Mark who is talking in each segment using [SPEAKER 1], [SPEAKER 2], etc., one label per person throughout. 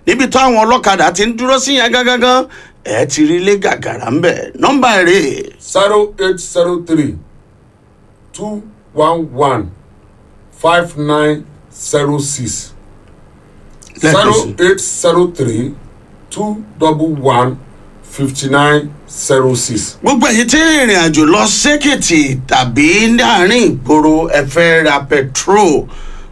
[SPEAKER 1] níbi táwọn ọlọ́kadà ti ń dúró sí yẹn gángan ẹ ti rí ilé gàgàrà ń bẹ̀ nọ́mbà rẹ̀
[SPEAKER 2] zero eight zero three two one one five nine zero six zero eight zero three two double one fifty nine zero six.
[SPEAKER 1] gbogbo èyí tí ìrìn àjò lọ sékìtì tàbí láàrin ìgboro ẹ fẹ́ ra petrol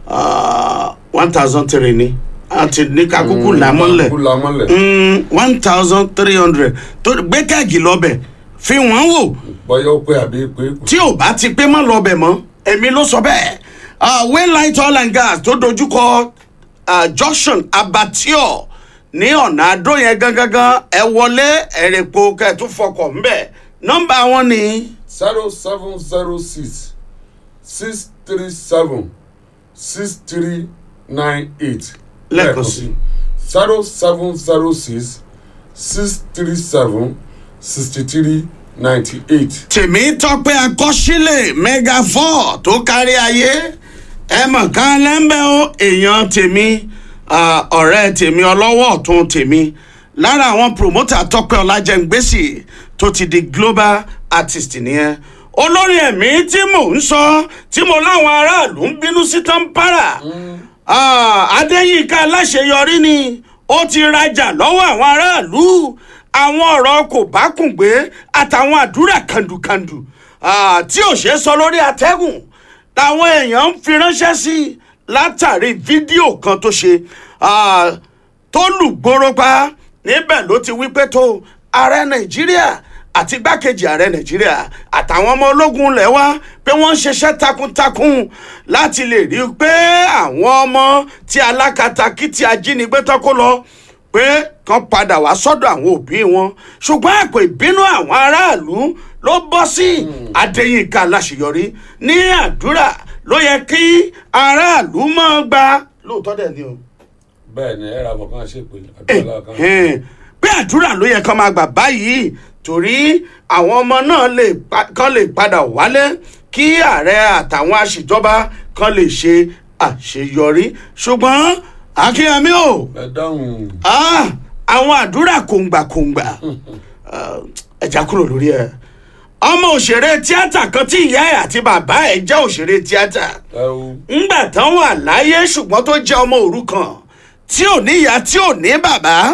[SPEAKER 1] one thousand three ni àti ní kakúkú làmọ́lẹ̀
[SPEAKER 2] kúlà mọ́lẹ̀.
[SPEAKER 1] one thousand three hundred tó gbé kẹ́ẹ̀gì lọ́bẹ̀ fi wọ́n wò
[SPEAKER 2] bọ́yá ó pé àbí pé kò.
[SPEAKER 1] tí ò bá ti pé má lọ́bẹ̀ mọ́ èmi ló sọ bẹ́ẹ̀ waylight oil and gas tó dojúkọ ah, junction abattoir ní ọ̀nà àdó yẹn gangan ẹ wọlé ẹ̀rẹ̀pọ̀ kẹ́ẹ̀tún fọkọ̀ ńbẹ̀ nọ́mbà wọn ni
[SPEAKER 2] zero seven zero six six three seven six three nine eight.
[SPEAKER 1] Lẹ́ẹ̀kan sí.
[SPEAKER 2] zero seven zero six six three seven sixty three ninety eight.
[SPEAKER 1] tèmi tọpẹ akọsílẹ̀ mega four tó kárí ayé ẹ mọ̀ ká lẹ́ńbẹ́ o èèyàn tèmi ah, ọ̀rẹ́ tèmi ọlọ́wọ́ ọ̀tún tèmi lára àwọn promoter tọpẹ ọlájẹngbèsì tó ti di global artist nìyẹn olórí ẹ̀mí tí mò ń sọ tí mo láwọn aráàlú ń bínú sí tán para adéyínká aláṣeyọrí ni ó ti rajà lọ́wọ́ àwọn aráàlú àwọn ọ̀rọ̀ kò bá kùn gbé àtàwọn àdúrà kàndùkàndù ah, tí ò ṣeé sọ lórí atẹ́gùn làwọn èèyàn ń fi ránṣẹ́ sí i látàrí fídíò kan tó ṣe ah, tó lùgbòrò pa níbẹ̀ ló ti wí pé tó ààrẹ nàìjíríà àti igbákejì ààrẹ nàìjíríà àtàwọn ọmọ ológun ilẹ̀ wa pé wọ́n ń ṣiṣẹ́ takuntakun láti lè rí i pé àwọn ọmọ tí alákatakí tí ajínigbé tán kó lọ pé kán padà wá sọ́dọ̀ àwọn òbí wọn ṣùgbọ́n àpò ìbínú àwọn aráàlú ló bọ́ sí adéyínká aláṣeyọrí ní àdúrà ló yẹ kí aráàlú máa gba lóòótọ́ dẹ̀ ni o
[SPEAKER 2] bẹ́ẹ̀ ni ẹ̀rọ àwọn kan ṣe pé àdúrà kan.
[SPEAKER 1] ẹ̀hẹ́n. pé àdúrà ló yẹ kán máa gbà báyìí torí àwọn ọmọ náà lè pa- kán lè padà wálé kí ààrẹ àtàwọn aṣèjọba kan lè ṣe àṣeyọrí ṣùgbọ́n akínyẹmí o
[SPEAKER 2] ẹ dáhùn.
[SPEAKER 1] ah, àwọn àdúrà kòǹgbàkòǹgbà ah, ẹja kúrò lórí ẹ ọmọ òṣèré tíátà kan tí ìyá ẹ àti bàbá ẹ jẹ́ òṣèré tíátà
[SPEAKER 2] ẹ o.
[SPEAKER 1] ńgbà tán wà láyé ṣùgbọ́n tó jẹ́ ọmọ òrukàn tí ò ní ìyá tí ò ní bàbá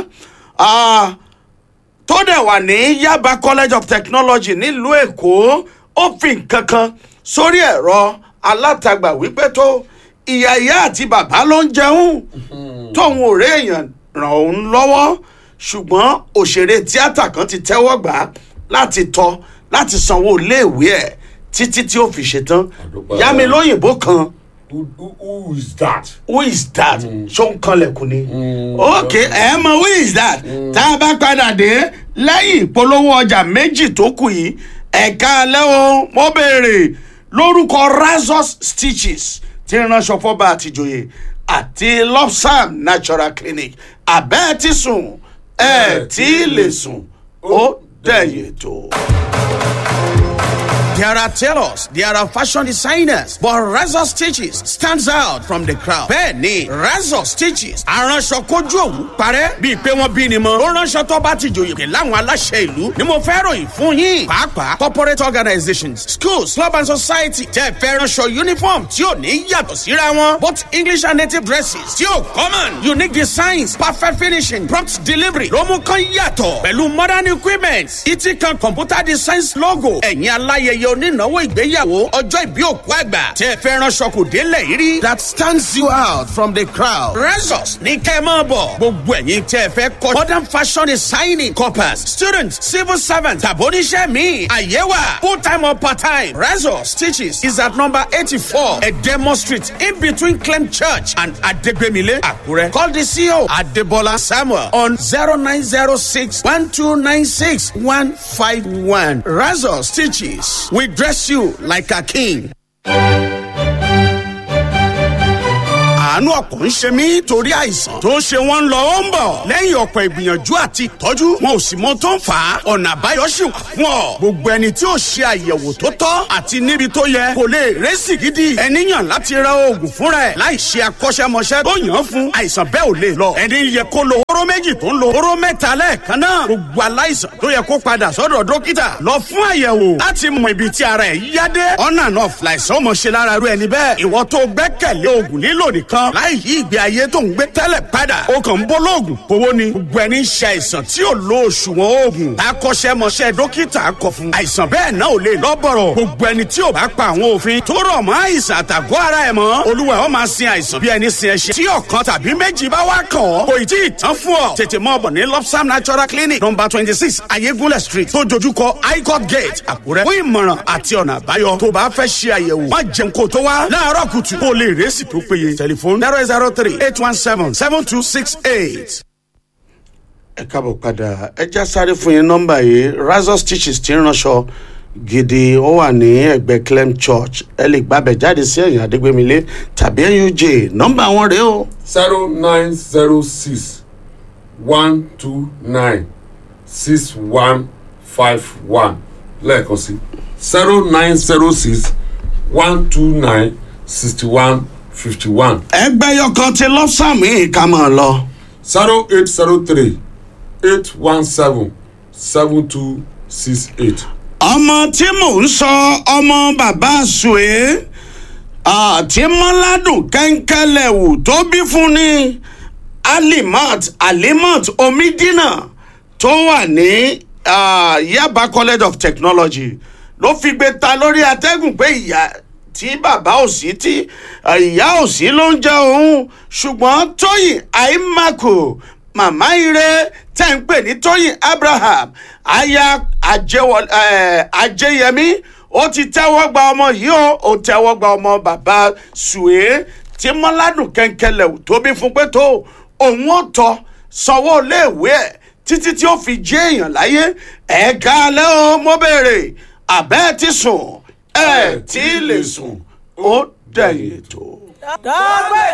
[SPEAKER 1] ah, tó dẹ̀ wà ní yaba college of technology nílùú èkó ó fi nǹkan kan sórí ẹ̀rọ alátagbà wípé tó ìyá ìyá àti bàbá ló ń jẹun tóun ò rí èèyàn ràn òun lọ́wọ́ ṣùgbọ́n òṣèré tíátà kan ti tẹ́wọ́ gbà á láti tọ́ láti sanwó iléèwé ẹ̀ títí tí ó fi ṣetán
[SPEAKER 2] Àdúpẹ́.
[SPEAKER 1] yá mi lóyìnbó kan
[SPEAKER 2] who, who, who is that.
[SPEAKER 1] who is that ṣó ń kanlẹ̀kùn ni ok ẹ mọ who is that tá a bá padà dé lẹ́yìn ìpolówó ọjà méjì tó kù yìí ẹ̀ka alẹ́ o mo béèrè lórúkọ razors stitches tí ń ránṣọ fọ́ba àtijọ́yè àti lopsam natural clinic abẹ́ ti sùn ẹ̀ tí lè sùn ó dẹ̀yẹ̀ tó. There are tailors, there are fashion designers, but Razor Stitches stands out from the crowd. Bẹ́ẹ̀ni, Razor Stitches aránṣọ kojú òwú parẹ́ bíi pé wọ́n bí ni mọ́. Ó ránṣọ tó bá ti jòyè pé láwọn aláṣẹ ìlú ni mo fẹ́ ròyìn fún yín. Pàápàá corporate organizations, schools, club and society tẹ́ fẹ́ ránṣọ uniform tí ò ní yàtọ̀ síra wọn. Both English and native dresses tí ò common. Unique designs, perfect finishing, prompt delivery ló mú kán yàtọ̀. Pẹ̀lú modern equipment, ìtì kan computer designs logo. Ẹ̀yin aláyẹyẹ onínáwó ìgbéyàwó ọjọ́ ìbí òkú àgbà tẹ́ fẹ́ ránṣọ kò délẹ̀ yìí rí. that stands you out from the crowd. Resos ní kẹ́ ẹ máa bọ̀. gbogbo ẹ̀yin tẹ́ fẹ́ kọ́ modern fashion designing corpus students civil servants tàbóníṣẹ́ mi àyẹ̀wà full time or part time. Resos stitches is at number eighty-four Edemo street in between Clem church and Adegbemile Akure. Call the CEO Adebola Samuel on zero nine zero six one two nine six one five one. Resos stitches we dress you like a king. àánú ọ̀pọ̀ ń ṣe mí torí àìsàn tó ń ṣe wọ́n ń lọ ó ń bọ̀ lẹ́yìn ọ̀pọ̀ ìgbìyànjú àti ìtọ́jú wọn ò sì mọ tó ń fà á ọ̀nà àbáyọ sì wà fún ọ gbogbo ẹni tí ò ṣe àyẹ̀wò tó tọ́ àti níbi tó yẹ kò lè rẹ́sì gidi ẹni yàn láti ra oògùn fúnra ẹ̀ láì ṣe akọ́ṣẹ́mọṣẹ́ tó yàn án fún àìsàn bẹ́ẹ̀ ò lè lọ ẹni yẹ kó lo hóró hóró méjì tó ń lo hóró mẹ́ta lẹ́ẹ̀kan náà gbogbo aláìsàn tó yẹ kó padà sọ́dọ̀ dókítà lọ fún àyẹ̀wò láti mọ ibi tí ara ẹ̀ yá dé ọ̀nà náà fìlàìsàn ọmọ ṣe lára rú ẹni bẹ́ẹ̀ ìwọ tó gbẹ́kẹ̀lé oògùn lílò nìkan láì yí ìgbé ayé tó ń gbé tẹ́lẹ̀ padà ó kàn ń bọ́ lóògùn owó ni gbogbo ẹni ṣe àìsàn tí ò lo òṣùwọ̀n oògùn akọ́ṣẹ́mọṣẹ́ dókítà kọ fún àìsàn bẹ́ẹ̀ náà ò lè lọ́bọ̀rọ̀ gbogbo ẹni tí ò bá pa àwọn òfin tó rọ̀ mọ́ àìsàn àtàgọ́ ara ẹ̀ mọ́ olúwa ó máa sin àìsàn bí ẹni sin ẹṣin tí ọ̀kan tàbí méjì bá wá kàn ọ́ kò ì tí ì tán fún ọ tètè mọ́ ọ̀bọ̀ ní lopsam natural clinic number twenty six ayégúnlẹ̀ street tó dojúkọ highcourt gate àkúrẹ́ fún ìmọ̀ràn àti ọ̀nà àbáyọ tó bá fẹ́ ṣe àyẹ̀wò má jẹun kó tó wá láàárọ̀ kùtù kó lè rẹ́sì tó péye tẹlifóònù zero zero three eight one seven seven two six eight ẹ káàbọ̀ padà ẹ já sáré fún yín nọ́mbà yìí razor stitches ti ń ránṣọ gidi ó wà ní ẹgbẹ́ clem church ẹ lè gbàbẹ̀ jáde sí ẹ̀yìn adégbémilé tàbí nuj nọ́mbà wọn rèé o.
[SPEAKER 2] zero nine zero six one two nine six one five one lẹ́ẹ̀kan sí zero nine zero six one two nine sixty one fifty one
[SPEAKER 1] ẹgbẹ́ yọkan ti lọ́sàmì ká máa lọ.
[SPEAKER 2] zero eight zero three eight one seven seven two six eight.
[SPEAKER 1] ọmọ tí mò ń sọ ọmọ bàbá sùé àti mọ́ládùn kẹ́ńkẹ́lẹ́wù tó bí fún ni alimat alimat omidina tó wà ní ah, yaba college of technology ló fi gbé ta lórí atẹ́gùn pé ìyá tí bàbá ò sí tí ah, ìyá ò sí ló ń jẹ òun ṣùgbọ́n tóyìn àìmàkò màmá ire tẹ́ ń pè ní tóyìn abraham aya Ajẹ́wọ- eh, ajẹyẹmí ó ti tẹ́wọ́ gba ọmọ yìí ó ó tẹ́wọ́ gba ọmọ bàbá sùé tí mọ́ládùn kẹ́ńkẹ́lẹ̀ tó bí fún pé tó òun ó tọ́ sanwó iléèwé ẹ̀ títí tí ó fi jẹ́ èèyàn láyé ẹ̀ka alẹ́ o mo béèrè àbẹ́ ti sùn ẹ̀ tí ì lè sùn ó dẹ̀yìn tó.
[SPEAKER 3] dọ́gbẹ́